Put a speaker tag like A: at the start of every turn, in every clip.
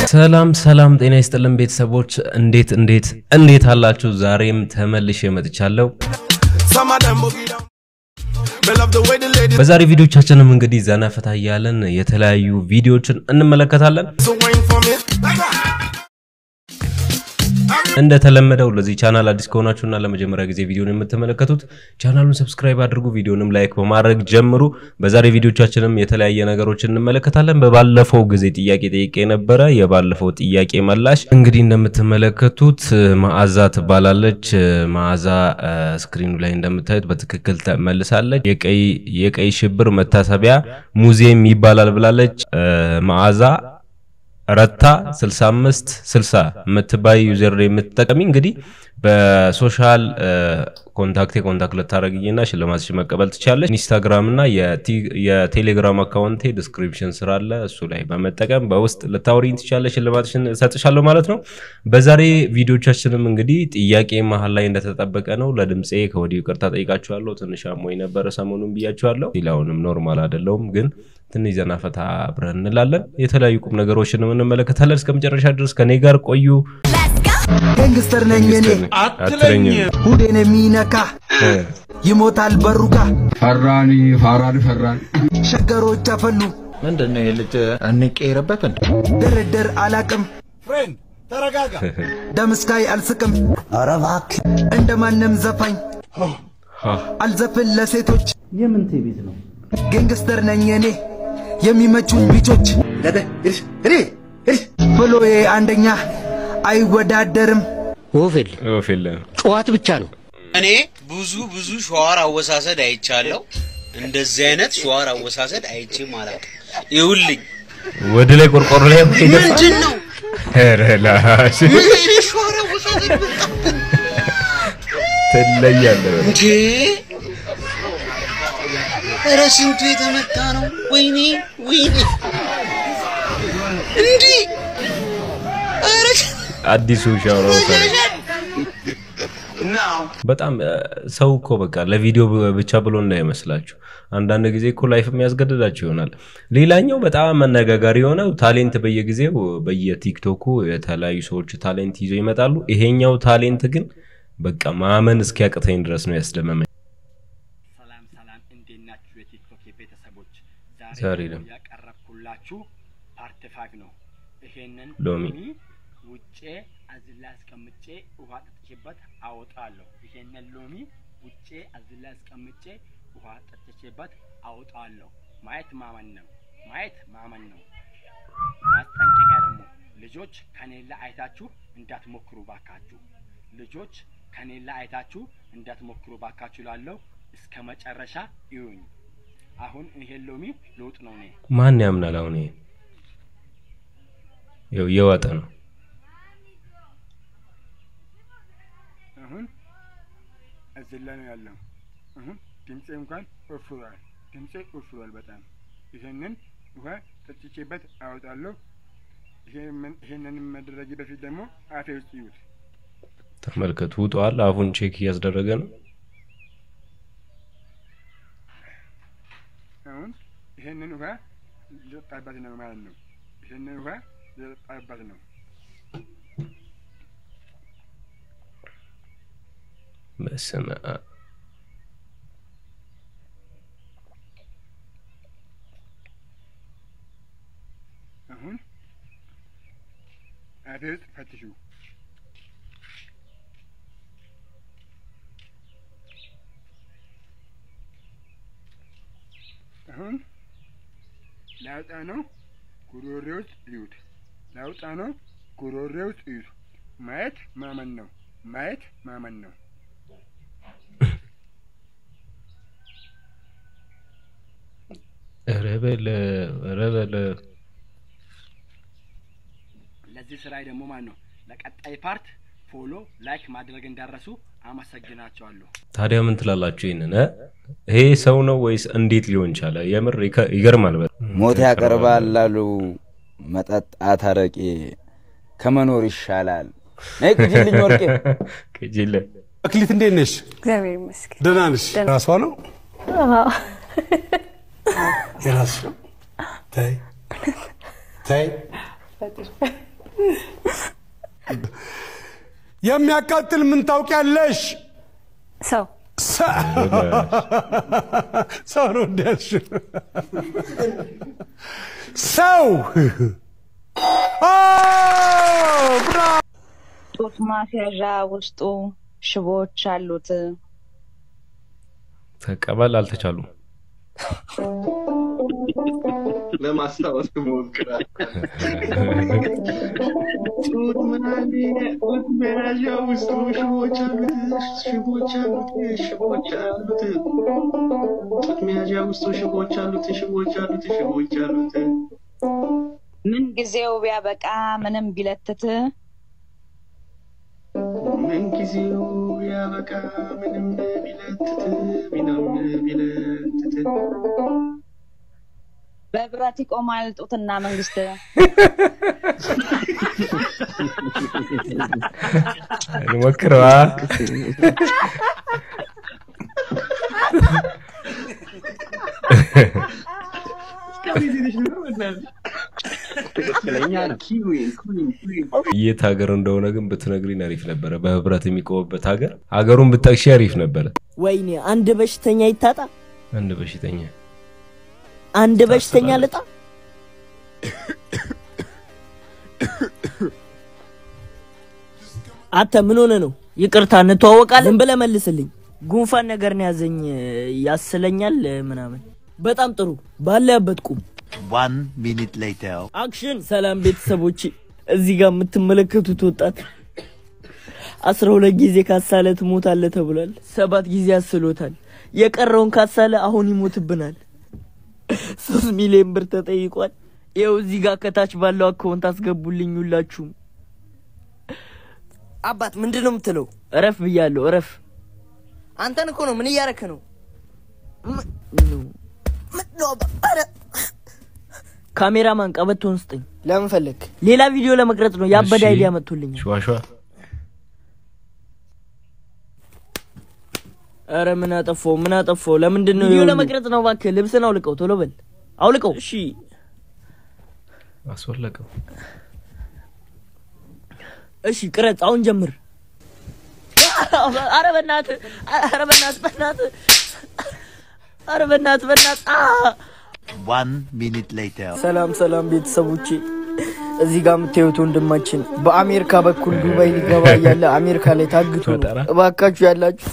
A: ሰላም ሰላም፣ ጤና ይስጥልን ቤተሰቦች፣ እንዴት እንዴት እንዴት አላችሁ? ዛሬም ተመልሼ መጥቻለሁ።
B: Some of them boogie down. Me love the way the ladies
A: በዛሬ ቪዲዮቻችንም እንግዲህ ዘና ፈታ እያለን የተለያዩ ቪዲዮዎችን እንመለከታለን።
B: so wine for me.
A: እንደተለመደው ለዚህ ቻናል አዲስ ከሆናችሁና ለመጀመሪያ ጊዜ ቪዲዮን የምትመለከቱት ቻናሉን ሰብስክራይብ አድርጉ፣ ቪዲዮንም ላይክ በማድረግ ጀምሩ። በዛሬ ቪዲዮቻችንም የተለያየ ነገሮችን እንመለከታለን። በባለፈው ጊዜ ጥያቄ ጠይቄ ነበረ። የባለፈው ጥያቄ መላሽ እንግዲህ እንደምትመለከቱት መዓዛ ትባላለች። መዓዛ እ፣ ስክሪኑ ላይ እንደምታዩት በትክክል ተመልሳለች። የቀይ የቀይ ሽብር መታሰቢያ ሙዚየም ይባላል ብላለች። እ፣ መዓዛ ረታ 65 60 የምትባይ ዩዘር የምትጠቀሚ እንግዲህ በሶሻል ኮንታክቴ ኮንታክት ልታደረግኝና ሽልማትሽ መቀበል ትችላለች። ኢንስታግራም እና የቲ- የቴሌግራም አካውንቴ ዲስክሪፕሽን ስራ አለ። እሱ ላይ በመጠቀም በውስጥ ልታወሪኝ ትችላለች። ሽልማትሽን እሰጥሻለሁ ማለት ነው። በዛሬ ቪዲዮቻችንም እንግዲህ ጥያቄ መሀል ላይ እንደተጠበቀ ነው። ለድምፄ ከወዲሁ ይቅርታ ጠይቃችኋለሁ። ትንሽ አሞኝ ነበረ ሰሞኑን ብያችኋለሁ። ሌላውንም ኖርማል አይደለውም ግን ትንሽ ዘና ፈታ አብረን እንላለን። የተለያዩ ቁም ነገሮችንም እንመለከታለን። እስከ መጨረሻ ድረስ ከኔ ጋር ቆዩ።
C: ገንግስተር ነኝ እኔ
A: አትለኝም
C: ሁዴን የሚነካ ይሞታል በሩካ
D: ፈራኒ ፋራን ፈራን
C: ሸገሮች አፈሉ
E: ምንድን ነው ይህ ልጅ እንቀይርበት እንዴ?
C: ድርድር አላቅም ደምስካይ አልስቅም ኧረ እባክህ እንደ ማንም ዘፋኝ አልዘፍን ለሴቶች
F: የምንቴ ቤት ነው?
C: ገንግስተር ነኝ እኔ የሚመቹኝ ቢቾች ፍሎዬ አንደኛ አይወዳደርም
G: ወፍል
A: ፊል
G: ጨዋት ብቻ ነው።
H: እኔ ብዙ ብዙ ሸዋር አወሳሰድ አይቻለሁ። እንደዚህ አይነት ሸዋር አወሳሰድ አይቼም አላውቅም። ይኸውልኝ
A: ወደ ላይ ቆርቆሮ ላይ
H: ምንድን ነው
A: ኧረ ላሽ
H: ምን አይነት ሸዋር አወሳሰድ መጣ
A: ትለያለህ።
H: እንዴ? ኧረ ስንቱ የተመታ ነው። ወይኔ ወይኔ፣ እንዲህ ኧረ
A: አዲሱ ሻወር በጣም እ፣ ሰው እኮ በቃ ለቪዲዮ ብ- ብቻ ብሎ እንዳይመስላችሁ አንዳንድ ጊዜ እኮ ላይፍ የሚያስገድዳችሁ ይሆናል። ሌላኛው በጣም መነጋጋሪ የሆነው ታሌንት በየጊዜው በየቲክቶኩ የተለያዩ ሰዎች ታሌንት ይዘው ይመጣሉ። ይሄኛው ታሌንት ግን በቃ ማመን እስኪያቅተኝ ድረስ ነው ያስደመመኝ።
F: ሰላም ሰላም፣ እንዴት ናችሁ የቲክቶክ ቤተሰቦች?
A: ዛሬ
F: ዛሬ
A: ደግሞ
F: ደግሞ ያቀረብኩላችሁ ፓርት ፋይቭ ነው። ይሄንን
A: ሎሚ
F: ውጬ አዝላ አስቀምጬ ውሃ ጠጥቼበት አወጣለሁ። ይሄንን ሎሚ ውጬ አዝላ አስቀምጬ ውሃ ጠጥቼበት አወጣለሁ። ማየት ማመን ነው። ማየት ማመን ነው። ማስጠንቀቂያ ደግሞ ልጆች ከኔላ አይታችሁ እንዳትሞክሩ ባካችሁ። ልጆች ከኔላ አይታችሁ እንዳትሞክሩ ባካችሁ ላለው እስከ መጨረሻ ይዩኝ። አሁን ይሄን ሎሚ ልውጥ ነው እኔ
A: ማን ያምናል? አሁን ይሄ ይኸው እየዋጠ ነው።
F: አሁን እዚህ ላይ ነው ያለው። አሁን ድምፄ እንኳን ወፍሯል። ድምፄ ወፍሯል በጣም ይሄንን ውሃ ጠጥቼበት አወጣለሁ። ይሄንን- ይሄንን መደረጊ በፊት ደግሞ አፌ ውስጥ ይዩት።
A: ተመልከቱ፣ ውጧል። አፉን ቼክ እያስደረገ ነው።
F: አሁን ይሄንን ውሃ ልጠጣበት ነው ማለት ነው። ይሄንን ውሃ ልጠጣበት ነው።
A: በስመ አብ
F: አሁን አፌ ውስጥ ፈትሹ። አሁን ላውጣ ነው ጉሮሬ ውስጥ እዩት። ላውጣ ነው ጉሮሬ ውስጥ እዩት። ማየት ማመን ነው። ማየት ማመን ነው።
A: ኧረ በለ ኧረ በለ
F: ለዚህ ስራዬ ደግሞ ማን ነው ለቀጣይ ፓርት ፎሎ ላይክ ማድረግ እንዳረሱ አመሰግናቸዋለሁ።
A: ታዲያ ምን ትላላችሁ? ይሄንን እ? ይሄ ሰው ነው ወይስ እንዴት ሊሆን ቻለ? የምር ይከ- ይገርማል። በጣም
I: ሞት ያቀርባል ላሉ መጠጣት አረቄ ከመኖር ይሻላል። ነይ ቅጂልኝ ወርቄ።
A: ቅጂለ
D: አክሊት እንዴት ነሽ?
J: እግዚአብሔር ይመስገን።
D: ደህና ነሽ? ራሷ ነው የራስሽ ነው። ተይ ተይ የሚያቃጥል ምን ታውቂያለሽ?
J: ሰው
D: ሰው ነው እንዳልሽ ሰው
J: ጡት ማስያዣ ውስጡ ሽቦዎች አሉት።
A: ተቀበል አልተቻሉም።
K: ለማስታወስ ሞክራል። ጡት ምናምን ጡት መያዣ ውስጡ ሽቦች አሉት፣ ሽቦች አሉት፣ ሽቦች አሉት። ጡት መያዣ ውስጡ ሽቦች አሉት፣ ሽቦች አሉት፣ ሽቦች አሉት።
J: ምን ጊዜው ቢያበቃ ምንም ቢለትት
K: ምን ጊዜው ያበቃ ምንም ቢለትት ምንም ቢለትት
J: በብረት ይቆማል ጡትና መንግስት።
A: እንሞክረዋ
K: ትክክለኛ ነው። ኪዊን ኩዊን ኩዊን
A: የት ሀገር እንደሆነ ግን ብትነግሪን አሪፍ ነበረ። በህብረት የሚቆምበት ሀገር ሀገሩን ብጠቅሺ አሪፍ ነበረ።
L: ወይኔ አንድ በሽተኛ ይታጣ፣
A: አንድ በሽተኛ
L: አንድ በሽተኛ ልጣ። አንተ ምን ሆነ ነው? ይቅርታ እንተዋወቃለን? ዝም ብለህ መልስልኝ። ጉንፋን ነገር ነው ያዘኝ፣ ያስለኛል ምናምን። በጣም ጥሩ፣ ባለህበት ቁም።
M: One minute later.
L: አክሽን። ሰላም ቤተሰቦች፣ እዚህ ጋር የምትመለከቱት ወጣት አስራ ሁለት ጊዜ ካሳለ ትሞታለህ ተብሏል። ሰባት ጊዜ አስሎታል። የቀረውን ካሳለ አሁን ይሞትብናል። ሶስት ሚሊዮን ብር ተጠይቋል። ይኸው እዚህ ጋር ከታች ባለው አካውንት አስገቡልኝ ሁላችሁም። አባት ምንድን ነው የምትለው? እረፍ ብያለሁ፣ እረፍ። አንተን እኮ ነው። ምን እያረክ ነው? ካሜራማን ቀበቶን ስጠኝ። ለምን ፈለግ? ሌላ ቪዲዮ ለመቅረጽ ነው። ያበደ
A: እሺ።
L: አይዲያ መጥቶልኛል።
A: ሸዋሸዋ
L: ኧረ ምን አጠፋው? ምን አጠፋው? ለምንድን ነው ቪዲዮ ለመቅረጽ ነው? እባክህ ልብስን አውልቀው፣ ቶሎ በል አውልቀው። እሺ
A: አስወለቀው።
L: እሺ ቅረጽ፣ አሁን ጀምር። ኧረ በእናትህ፣ ኧረ በእናትህ፣ በእናትህ፣ ኧረ በእናትህ፣ በእናትህ አ
M: One minute later.
L: ሰላም ሰላም ቤተሰቦቼ፣ እዚህ ጋር የምታዩት ወንድማችን በአሜሪካ በኩል ዱባይ ሊገባ እያለ አሜሪካ ላይ ታግቶ ነው።
A: ፈጠራ።
L: እባካችሁ ያላችሁ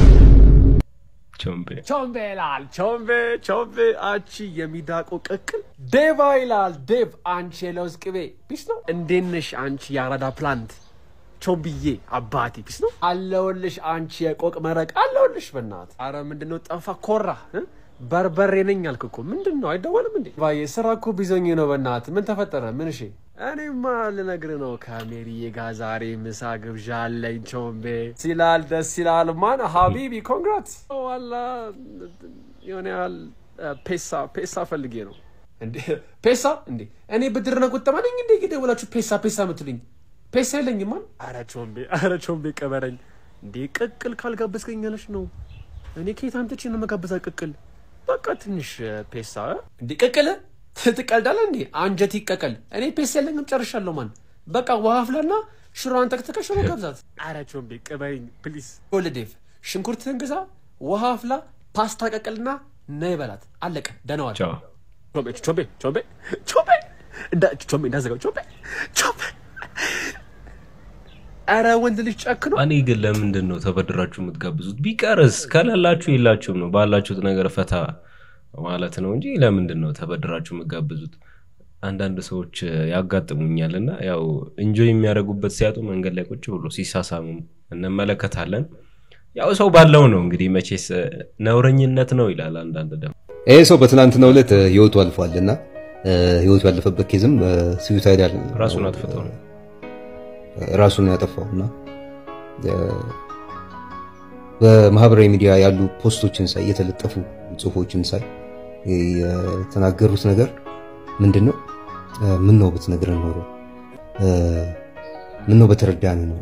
A: ቾምቤ
N: ቾምቤ ይላል ቾምቤ ቾምቤ አንቺ የሚዳቆ ቅቅል ዴቫ ይላል ዴቭ አንቺ የለውዝ ቅቤ ፒስ ነው እንዴት ነሽ አንቺ የአራዳ ፕላንት ቾምብዬ አባቴ ፒስ ነው አለውልሽ አንቺ የቆቅ መረቅ አለውልሽ በናት አረ ምንድነው ጠፋ ኮራ እ? በርበሬ ነኝ አልክ እኮ ምንድን ነው አይደወልም እንዴ ባዬ ስራ እኮ ቢዞኝ ነው በናት ምን ተፈጠረ ምን እሺ እኔማ ልነግርህ ነው ከሜሪዬ ጋር ዛሬ ምሳ ግብዣ አለኝ ቾምቤ ሲላል ደስ ይላል ማን ሀቢቢ ኮንግራት ዋላ የሆነ ያህል ፔሳ ፔሳ ፈልጌ ነው እንዴ ፔሳ እንዴ እኔ ብድርና ቁጠባ ነኝ እንዴ የደወላችሁ ፔሳ ፔሳ የምትሉኝ ፔሳ የለኝም ማን አረ ቾምቤ አረ ቾምቤ ቀበረኝ እንዴ ቅቅል ካልጋበዝከኝ ያለች ነው እኔ ከየት አምጥቼ ነው መጋበዛ ቅቅል በቃ ትንሽ ፔሳ እንዴ ቅቅል ትቀልዳለህ እንዴ አንጀት ይቀቀል እኔ ፔሳ የለኝም ጨርሻለሁ ማን በቃ ውሃ አፍላና ሽሮዋን ተክተከ ሽሮ ጋብዛት አረ ቾምቤ ቅበረኝ ፕሊዝ ጎልዴቭ ሽንኩርትህን ግዛ ውሃ አፍላ ፓስታ ቀቅልና ነይ በላት አለቀ ደነዋል
A: ቻው
N: ቾምቤ ቾምቤ ቾምቤ ቾምቤ እንዳ ቾምቤ እንዳዘጋው ቾምቤ ቾምቤ አረ ወንድ ልጅ ጨክኖ
A: እኔ ግን ለምንድን ነው ተበድራችሁ የምትጋብዙት? ቢቀርስ ከሌላችሁ የላችሁም ነው ባላችሁት ነገር ፈታ ማለት ነው እንጂ ለምንድን ነው ተበድራችሁ የምትጋብዙት? አንዳንድ ሰዎች ያጋጥሙኛል እና ያው እንጆይ የሚያደርጉበት ሲያጡ መንገድ ላይ ቁጭ ብሎ ሲሳሳሙ እንመለከታለን። ያው ሰው ባለው ነው እንግዲህ መቼስ ነውረኝነት ነው ይላል። አንዳንድ ደግሞ
O: ይሄ ሰው በትናንትናው ዕለት ህይወቱ አልፏል እና ህይወቱ ያለፈበት ኬዝም ስዊሳይዳል
A: ራሱን አጥፍቶ ነው
O: ራሱን ያጠፋው እና በማህበራዊ ሚዲያ ያሉ ፖስቶችን ሳይ የተለጠፉ ጽሁፎችን ሳይ የተናገሩት ነገር ምንድን ነው? ምን ነው ብትነግረን ኖሮ፣ ምን ነው በተረዳን ኖሮ፣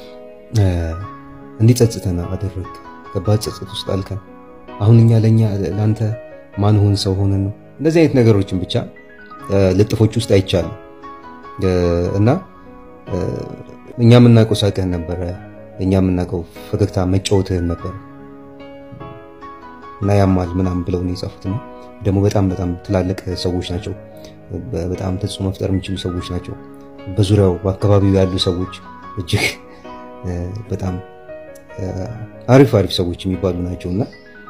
O: እንዲጸጽተን አደረግ፣ ከባድ ጸጸት ውስጥ አልከን። አሁን እኛ ለእኛ ለአንተ ማን ሆን ሰው ሆነን ነው? እንደዚህ አይነት ነገሮችን ብቻ ልጥፎች ውስጥ አይቻልም እና እኛ የምናውቀው ሳቅህን ነበረ፣ እኛ የምናውቀው ፈገግታ መጫወትህን ነበረ እና ያማል ምናምን ብለው ነው የጻፉት። እና ደግሞ በጣም በጣም ትላልቅ ሰዎች ናቸው። በጣም ተጽዕኖ መፍጠር የሚችሉ ሰዎች ናቸው። በዙሪያው በአካባቢው ያሉ ሰዎች እጅግ በጣም አሪፍ አሪፍ ሰዎች የሚባሉ ናቸው እና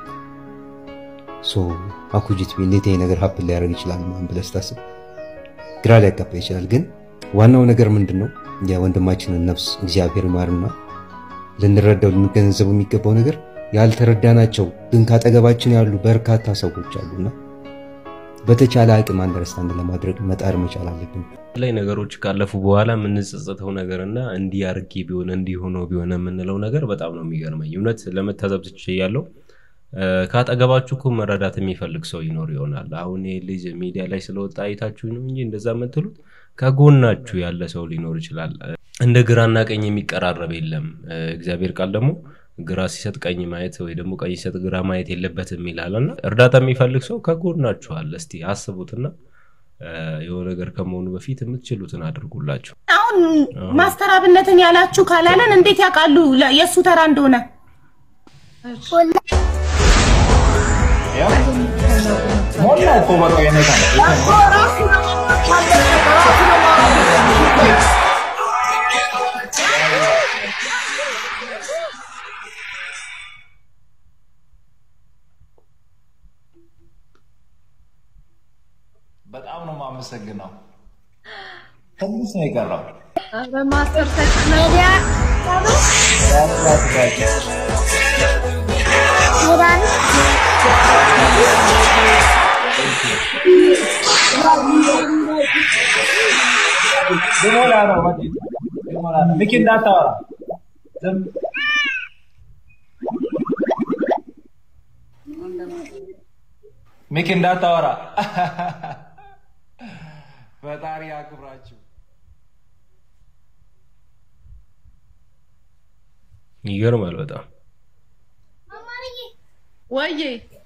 O: አኩጂት እንዴት ይሄ ነገር ሀፕን ሊያደርግ ይችላል ምናምን ብለህ ስታስብ ግራ ሊያጋባ ይችላል። ግን ዋናው ነገር ምንድን ነው? የወንድማችንን ነፍስ እግዚአብሔር ይማርና ልንረዳው ልንገነዘበው የሚገባው ነገር ያልተረዳናቸው ግን ካጠገባችን ያሉ በርካታ ሰዎች አሉና በተቻለ አቅም አንደርስታንድ ለማድረግ መጣር መቻል አለብን።
A: ላይ ነገሮች ካለፉ በኋላ የምንጸጸተው ነገርና እንዲህ አርጌ ቢሆን እንዲህ ሆኖ ቢሆን የምንለው ነገር በጣም ነው የሚገርመኝ። እውነት ለመታዘብ ትችያለሁ። ከአጠገባችሁ እኮ መረዳት የሚፈልግ ሰው ይኖር ይሆናል። አሁን ይህ ልጅ ሚዲያ ላይ ስለወጣ አይታችሁ ነው እንጂ እንደዛ የምትሉት ከጎናችሁ ያለ ሰው ሊኖር ይችላል። እንደ ግራና ቀኝ የሚቀራረብ የለም። እግዚአብሔር ቃል ደግሞ ግራ ሲሰጥ ቀኝ ማየት ወይ ደግሞ ቀኝ ሲሰጥ ግራ ማየት የለበትም ይላል እና እርዳታ የሚፈልግ ሰው ከጎናችሁ አለ። እስቲ አስቡትና የሆነ ነገር ከመሆኑ በፊት የምትችሉትን አድርጉላቸው።
P: አሁን ማስተር አብነትን ያላችሁ ካላለን እንዴት ያውቃሉ የእሱ ተራ እንደሆነ?
E: ሞላ እኮ በቃ የነታ በጣም ነው የማመሰግነው። ትንሽ ነው የቀረው።
P: በማስተር ተክመዲያ
E: ልሞላ ነው በቃ ልሞላ ነው። ሚኪ እንዳታወራ ዝም ሚኪ እንዳታወራ። ፈጣሪ ያክብራችሁ።
A: ይገርማል በጣም
P: ወዬ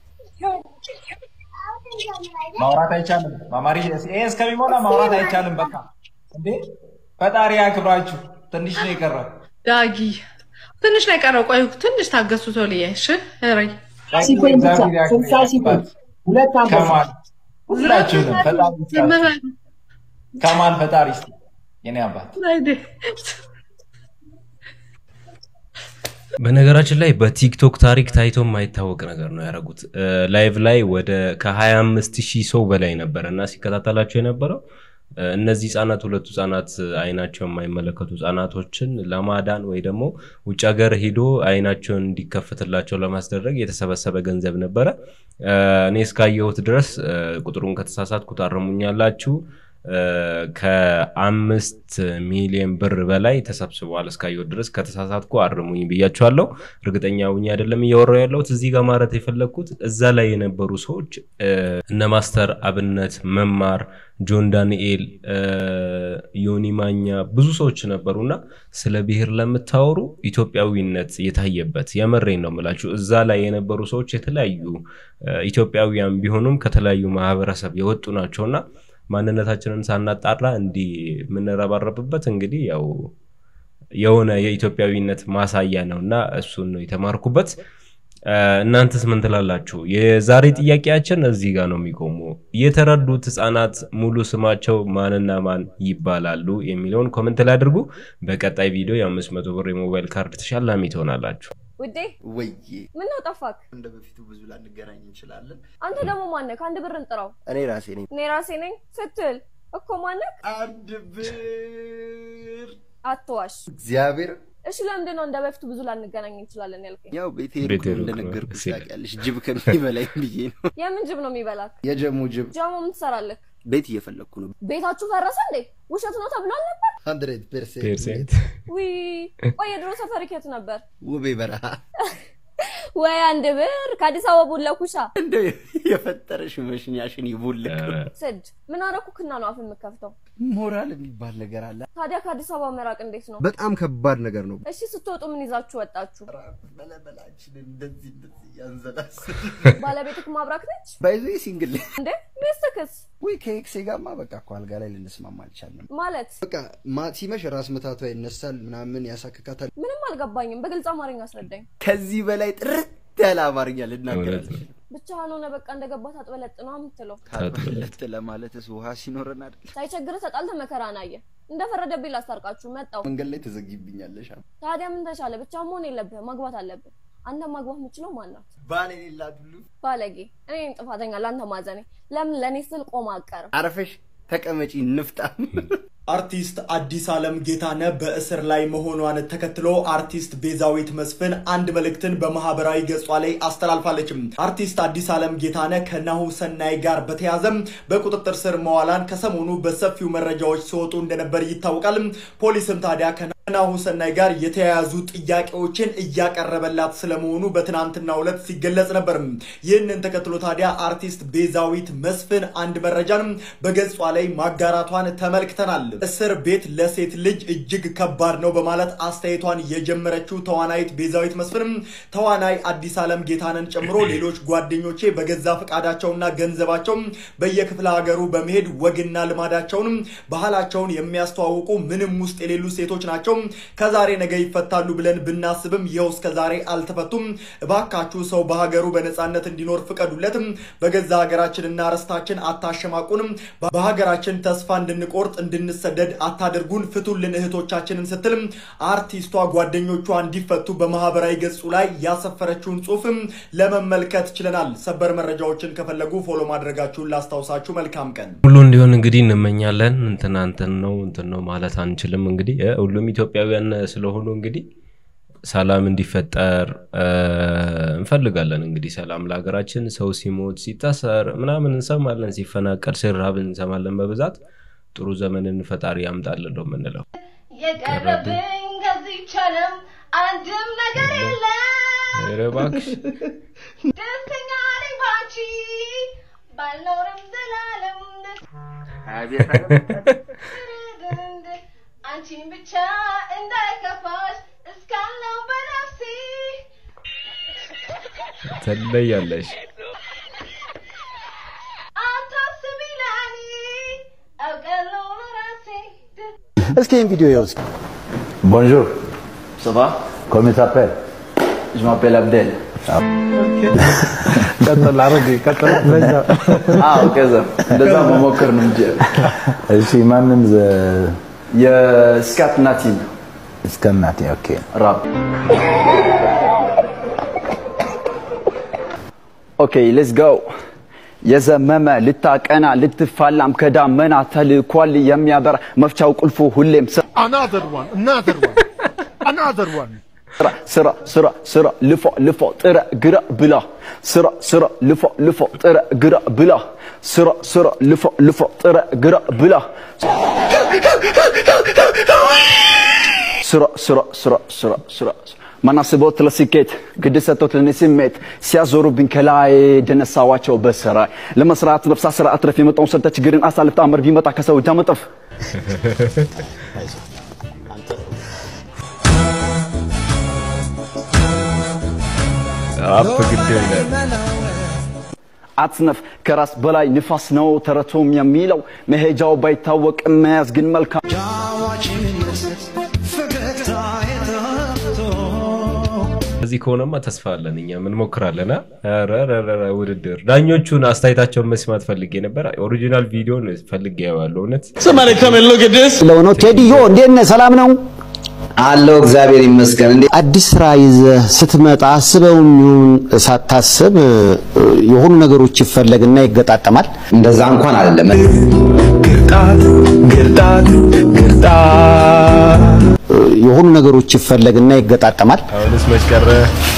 E: ማውራት አይቻልም። ማማሪ ይሄ እስከሚሞላ ማውራት አይቻልም። በቃ እንዴ ፈጣሪ ያክብራችሁ። ትንሽ ነው የቀረው።
P: ዳጊ ትንሽ ነው የቀረው። ቆይ ትንሽ ታገሱ ቶልዬ። እሺ ረይ
E: እግዚአብሔር ያክብራችሁ። ከማል ሁላችሁንም ፈጣሪ ይስጣችሁ። ከማል ፈጣሪ ይስጥ የኔ አባት
A: በነገራችን ላይ በቲክቶክ ታሪክ ታይቶ የማይታወቅ ነገር ነው ያደረጉት። ላይቭ ላይ ወደ ከ25 ሺህ ሰው በላይ ነበረ እና ሲከታተላቸው የነበረው እነዚህ ህጻናት ሁለቱ ህጻናት አይናቸው የማይመለከቱ ህጻናቶችን ለማዳን ወይ ደግሞ ውጭ ሀገር ሂዶ አይናቸውን እንዲከፈትላቸው ለማስደረግ የተሰበሰበ ገንዘብ ነበረ። እኔ እስካየሁት ድረስ ቁጥሩን ከተሳሳትኩ ታረሙኛላችሁ። ከአምስት ሚሊዮን ብር በላይ ተሰብስበዋል እስካየሁት ድረስ። ከተሳሳትኩ አርሙኝ ብያቸዋለሁ። እርግጠኛ ሁኝ አይደለም እያወራሁ ያለሁት። እዚህ ጋር ማለት የፈለግኩት እዛ ላይ የነበሩ ሰዎች እነ ማስተር አብነት መማር፣ ጆን ዳንኤል፣ ዮኒ ማኛ ብዙ ሰዎች ነበሩና ስለ ብሔር ለምታወሩ ኢትዮጵያዊነት የታየበት የመሬን ነው የምላችሁ። እዛ ላይ የነበሩ ሰዎች የተለያዩ ኢትዮጵያውያን ቢሆኑም ከተለያዩ ማህበረሰብ የወጡ ናቸውና ማንነታችንን ሳናጣራ እንዲህ የምንረባረብበት እንግዲህ ያው የሆነ የኢትዮጵያዊነት ማሳያ ነው እና እሱን ነው የተማርኩበት። እናንተስ ምን ትላላችሁ? የዛሬ ጥያቄያችን እዚህ ጋር ነው የሚቆሙ። የተረዱት ህጻናት ሙሉ ስማቸው ማንና ማን ይባላሉ የሚለውን ኮመንት ላይ አድርጉ። በቀጣይ ቪዲዮ የአምስት መቶ ብር የሞባይል ካርድ ተሸላሚ ትሆናላችሁ።
Q: ውዴ
R: ወይዬ
Q: ምን ነው ጠፋክ?
R: እንደ በፊቱ ብዙ ላንገናኝ እንችላለን።
Q: አንተ ደግሞ ማነህ? ከአንድ ብር እንጥራው።
R: እኔ ራሴ ነኝ።
Q: እኔ ራሴ ነኝ ስትል እኮ ማነህ?
R: አንድ ብር
Q: አትዋሽ።
R: እግዚአብሔር
Q: እሺ ለምንድን ነው እንደ በፊቱ ብዙ ላንገናኝ እንችላለን ያልከኝ?
R: ያው ቤቴ
A: ቤቴ
R: ሩቅ ነው
A: ሩቅ ነው
R: እንደነገርኩሽ
A: ሲል።
R: ታውቂያለሽ። ጅብ ከሚበላኝ ብዬ ነው።
Q: የምን ጅብ ነው የሚበላክ?
R: የጀሙ ጅብ
Q: ጃሞ ምን ትሰራለህ?
R: ቤት እየፈለግኩ ነው።
Q: ቤታችሁ ፈረሰ እንዴ? ውሸት ነው ተብሏል ነበር?
R: ሀንድሬድ ፐርሰንት
A: ፐርሰንት
Q: ዊ ቆይ የድሮ ሰፈር የት ነበር?
R: ውቤ በረሃ
Q: ወይ አንድ ብር ከአዲስ አበባ ቡለኩሻ
R: እንደ የፈጠረሽ መሽኛሽን ይቡልክ።
Q: ስድ ምን አረኩክና ነው አፍ የምከፍተው?
R: ሞራል የሚባል ነገር አለ።
Q: ታዲያ ከአዲስ አበባ መራቅ እንዴት ነው?
S: በጣም ከባድ ነገር ነው።
Q: እሺ ስትወጡ ምን ይዛችሁ ወጣችሁ?
R: በለበላችን እንደዚህ እንደዚህ ያንዘላስ
Q: ባለቤትክ ማብራክ ነች
R: ባይዞ ሲንግል
Q: እንዴ? ሚስትክስ
R: ወይ ከኤክሴ ጋማ በቃ እኮ አልጋ ላይ ልንስማማ አልቻልንም።
Q: ማለት
S: በቃ ማ ሲመሽ ራስ ምታቷ ይነሳል፣ ምናምን ያሳክካታል።
Q: ምንም አልገባኝም። በግልጽ አማርኛ አስረዳኝ።
R: ከዚህ በላይ ጥርት ያለ አማርኛ ልናገር አልችልም።
Q: ብቻህን ሆነ በቃ እንደገባ ታጥበለጥ ነው የምትለው።
R: ታጥበለጥ ለማለትስ ውሃ ሲኖረን አይደል?
Q: ሳይቸግርህ ተጣልተህ መከራን አየህ። እንደፈረደብኝ ላስታርቃችሁ መጣሁ።
R: መንገድ ላይ ትዘጊብኛለሽ።
Q: ታዲያ ምን ተሻለ? ብቻ መሆን የለብህም ማግባት አለብህ። አንተ ማግባት የምችለው ማን ናት?
R: ባል የሌላት ሁሉ
Q: ባለጌ። እኔ ነኝ ጥፋተኛ ለአንተ ማዘኔ። ለምን ለእኔ ስል ቆማ አቀርም?
R: አረፈሽ ተቀመጪ ንፍጣም
T: አርቲስት አዲስ ዓለም ጌታነህ በእስር ላይ መሆኗን ተከትሎ አርቲስት ቤዛዊት መስፍን አንድ መልእክትን በማህበራዊ ገጿ ላይ አስተላልፋለችም። አርቲስት አዲስ ዓለም ጌታነህ ከናሁ ሰናይ ጋር በተያዘም በቁጥጥር ስር መዋላን ከሰሞኑ በሰፊው መረጃዎች ሲወጡ እንደነበር ይታወቃል። ፖሊስም ታዲያ ከናሁ ሰናይ ጋር የተያያዙ ጥያቄዎችን እያቀረበላት ስለመሆኑ በትናንትናው ዕለት ሲገለጽ ነበር። ይህንን ተከትሎ ታዲያ አርቲስት ቤዛዊት መስፍን አንድ መረጃን በገጿ ላይ ማጋራቷን ተመልክተናል። እስር ቤት ለሴት ልጅ እጅግ ከባድ ነው በማለት አስተያየቷን የጀመረችው ተዋናይት ቤዛዊት መስፍንም ተዋናይ አዲስ ዓለም ጌታነን ጨምሮ ሌሎች ጓደኞቼ በገዛ ፈቃዳቸውና ገንዘባቸው በየክፍለ ሀገሩ በመሄድ ወግና ልማዳቸውንም ባህላቸውን የሚያስተዋውቁ ምንም ውስጥ የሌሉ ሴቶች ናቸው። ከዛሬ ነገ ይፈታሉ ብለን ብናስብም ይኸው እስከ ዛሬ አልተፈቱም። እባካችሁ ሰው በሀገሩ በነፃነት እንዲኖር ፍቀዱለትም። በገዛ ሀገራችንና ርስታችን አታሸማቁንም። በሀገራችን ተስፋ እንድንቆርጥ እንድንሰደድ አታደርጉን፣ ፍቱልን እህቶቻችንን ስትልም አርቲስቷ ጓደኞቿ እንዲፈቱ በማህበራዊ ገጹ ላይ ያሰፈረችውን ጽሁፍም ለመመልከት ችለናል። ሰበር መረጃዎችን ከፈለጉ ፎሎ ማድረጋችሁን ላስታውሳችሁ። መልካም ቀን።
A: ሁሉ እንዲሆን እንግዲህ እንመኛለን። እንትና እንትን ነው እንትን ነው ማለት አንችልም። እንግዲህ እ ሁሉም ኢትዮጵያውያን ስለሆኑ እንግዲህ ሰላም እንዲፈጠር እ እንፈልጋለን። እንግዲህ ሰላም ለሀገራችን። ሰው ሲሞት ሲታሰር ምናምን እንሰማለን፣ ሲፈናቀል ሲራብ እንሰማለን በብዛት ጥሩ ዘመንን ፈጣሪ ያምጣልን ነው የምንለው።
U: የቀረብኝ ከዚህች ዓለም አንድም ነገር የለም።
A: ኧረ እባክሽ
U: ደስተኛ ነኝ ባንቺ ባልኖርም ዘላለም አንቺን ብቻ እንዳይከፋሽ እስካለው በነፍሴ
A: ትለያለሽ።
U: አታስቢ ለኔ አውቃለሁ ለራሴ
V: እስኪ ይህን ቪዲዮ ይኸው እስኪ
W: Bonjour,
V: Ça va
W: comment tu t'appelles
V: Je m'appelle Abdel.
W: ቀጥል አረግ ቀጥል በዛ
V: አዎ ከዛ እንደዛ መሞከር ነው እንጂ
W: እሺ ማንም
V: የስካት ናቲ
W: እስከ እናቴ ኦኬ
V: ራፕ ኦኬ ሌትስ ጎ የዘመመ ልታቀና ልትፋላም ከዳመና ተልኳል የሚያበራ መፍቻው ቁልፉ ሁሌም ስ-
D: Another one, another one, another one.
V: ስራ ስራ ስራ ስራ ልፎ ልፎ ጥረ ግረ ብላ ስራ ስራ ልፎ ልፎ ጥረ ግረ ብላ ስራ ስራ ልፎ ልፎ ጥረ ግረ ብላ ስራ ስራ ስራ ስራ ስራ ማናስቦት ለስኬት ግድ ሰጥቶት ለኔ ስሜት ሲያዞሩብኝ ከላይ ደነሳዋቸው በስራይ ለመስራት ነፍሳ ስራ አትረፍ የመጣውን ሰርተ ችግርን አሳልፍ ታምር ቢመጣ ከሰው እጅ አመጠፍ
A: አፕ ግድ ይላል።
V: አትነፍ ከራስ በላይ ንፋስ ነው ተረቶም የሚለው መሄጃው ባይታወቅም መያዝ ግን መልካም
A: እዚህ ከሆነማ ተስፋ አለን እኛ እንሞክራለን። አ? ኧረ ኧረ ኧረ ውድድር ዳኞቹን አስተያየታቸውን መስማት ፈልጌ ነበር። ኦሪጂናል ቪዲዮን ፈልጌ ያዋለሁ እውነት
G: ለሆነው ቴዲዮ እንዴት ነህ? ሰላም ነው አለው። እግዚአብሔር ይመስገን። እንዴ አዲስ ስራ ይዘህ ስትመጣ አስበውም ይሁን ሳታስብ እ፣ የሆኑ ነገሮች ይፈለግና ይገጣጠማል። እንደዛ እንኳን አይደለም። ግርጣት ግርጣት ግርጣት የሆኑ ነገሮች ይፈለግና ይገጣጠማል።
A: አሁንስ መች ቀረ?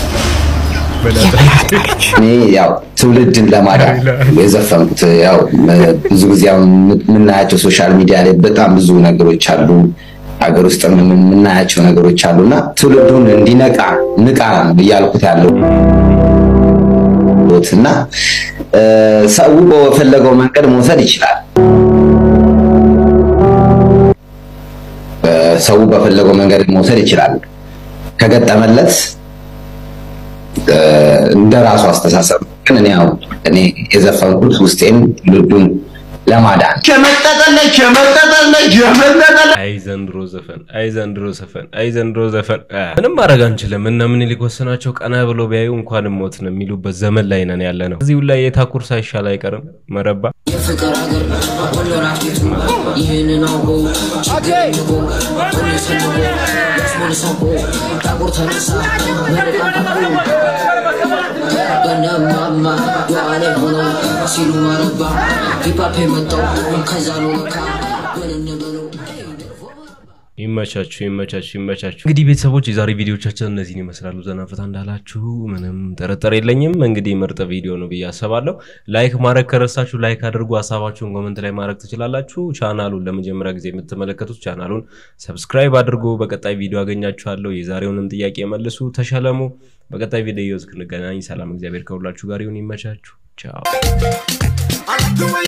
G: እኔ ያው ትውልድን ለማዳን የዘፈንኩት ያው ብዙ ጊዜ አሁን የምናያቸው ሶሻል ሚዲያ ላይ በጣም ብዙ ነገሮች አሉ።
B: ሀገር ውስጥ የምናያቸው ነገሮች አሉና ትውልዱን እንዲነቃ ንቃ እያልኩት ያለው እና ሰው በፈለገው መንገድ መውሰድ ይችላል። ሰው በፈለገው መንገድ መውሰድ ይችላል ከገጠመለት እንደ ራሱ አስተሳሰብ ግን እኔ ያው እኔ የዘፈንኩት ውስጤን ልዱን ለማዳን
C: ቸመጠጠለች ቸመጠጠለች ቸመጠጠለች
A: አይ ዘንድሮ ዘፈን አይ ዘንድሮ ዘፈን አይ ዘንድሮ ዘፈን አ፣ ምንም ማድረግ አንችልም። እነ ምኒልክ ወሰናቸው ቀና ብሎ ቢያዩ እንኳንም ሞትን የሚሉበት ዘመን ላይ ነን ያለ ነው። እዚሁ ላይ የታኩር ሳይሻል አይቀርም መረባ
H: የፍቅር ሀገር ወሎ ራፊቱ ይህንን አውቆ ችግር ንቆ ሁሌ ሰንቆ ለስሞን ሰንቆ ታቦር ተነሳ መለቃቀቁ በነማማ የዋለ ሆነው ሲሉ ማረባ ሂፓፕ የመጣው ከዛ ነው ለካ በንንበለው
A: ይመቻችሁ ይመቻችሁ ይመቻችሁ። እንግዲህ ቤተሰቦች የዛሬ ቪዲዮቻችን እነዚህን ይመስላሉ። ዘና ፈታ እንዳላችሁ ምንም ጥርጥር የለኝም። እንግዲህ ምርጥ ቪዲዮ ነው ብዬ አስባለሁ። ላይክ ማድረግ ከረሳችሁ ላይክ አድርጉ። ሀሳባችሁን ኮመንት ላይ ማድረግ ትችላላችሁ። ቻናሉን ለመጀመሪያ ጊዜ የምትመለከቱት ቻናሉን ሰብስክራይብ አድርጉ። በቀጣይ ቪዲዮ አገኛችኋለሁ። የዛሬውንም ጥያቄ መልሱ፣ ተሸለሙ። በቀጣይ ቪዲዮ እስክንገናኝ ሰላም፣ እግዚአብሔር ከሁላችሁ ጋር ይሁን። ይመቻችሁ። ቻው